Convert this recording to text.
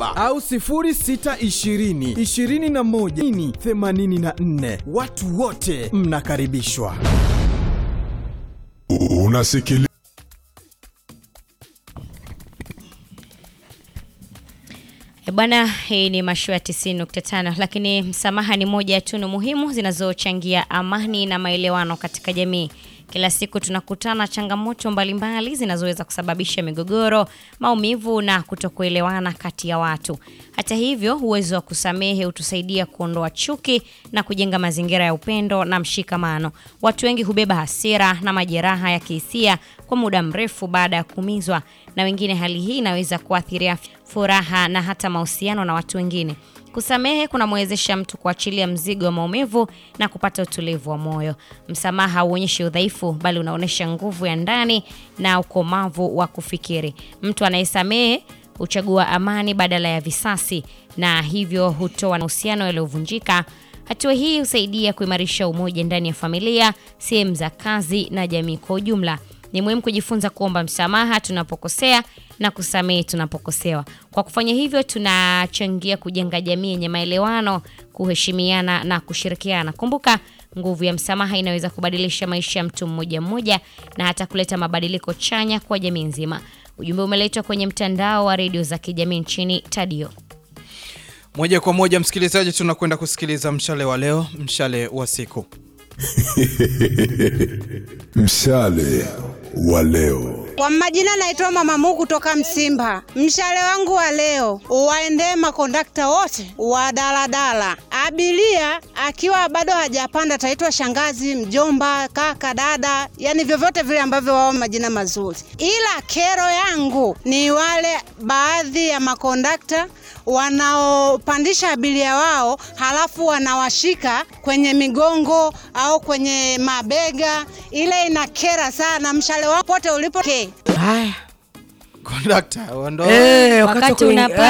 au 0620 21 84. Watu wote mnakaribishwa. Unasikiliza E Bwana, hii ni mashua ya 90.5, lakini msamaha ni moja ya tunu muhimu zinazochangia amani na maelewano katika jamii. Kila siku tunakutana changamoto mbalimbali zinazoweza kusababisha migogoro, maumivu na kutokuelewana kati ya watu. Hata hivyo, uwezo wa kusamehe hutusaidia kuondoa chuki na kujenga mazingira ya upendo na mshikamano. Watu wengi hubeba hasira na majeraha ya kihisia kwa muda mrefu baada ya kuumizwa, na wengine hali hii inaweza kuathiria furaha na hata mahusiano na watu wengine. Kusamehe kunamwezesha mtu kuachilia mzigo wa maumivu na kupata utulivu wa moyo. Msamaha hauonyeshi udhaifu, bali unaonyesha nguvu ya ndani na ukomavu wa kufikiri. Mtu anayesamehe huchagua amani badala ya visasi, na hivyo hutoa mahusiano yaliyovunjika. Hatua hii husaidia kuimarisha umoja ndani ya familia, sehemu za kazi na jamii kwa ujumla. Ni muhimu kujifunza kuomba msamaha tunapokosea na kusamehe tunapokosewa. Kwa kufanya hivyo, tunachangia kujenga jamii yenye maelewano, kuheshimiana na kushirikiana. Kumbuka, nguvu ya msamaha inaweza kubadilisha maisha ya mtu mmoja mmoja na hata kuleta mabadiliko chanya kwa jamii nzima. Ujumbe umeletwa kwenye mtandao wa redio za kijamii nchini Tadio. Moja kwa moja, msikilizaji, tunakwenda kusikiliza mshale wa leo, mshale wa siku. mshale wa leo. Kwa majina naitwa Mama Mungu kutoka Msimba. Mshale wangu wa leo uwaendee makondakta wote wa daladala. Abiria akiwa bado hajapanda ataitwa shangazi, mjomba, kaka, dada, yani vyovyote vile ambavyo wao majina mazuri. Ila kero yangu ni wale baadhi ya makondakta wanaopandisha abiria wao halafu wanawashika kwenye migongo au kwenye mabega. Ile inakera sana. Mshale wako pote ulipo ke Kondakta, ondoa. Eh, Wakati wakati wa kuing- unapanda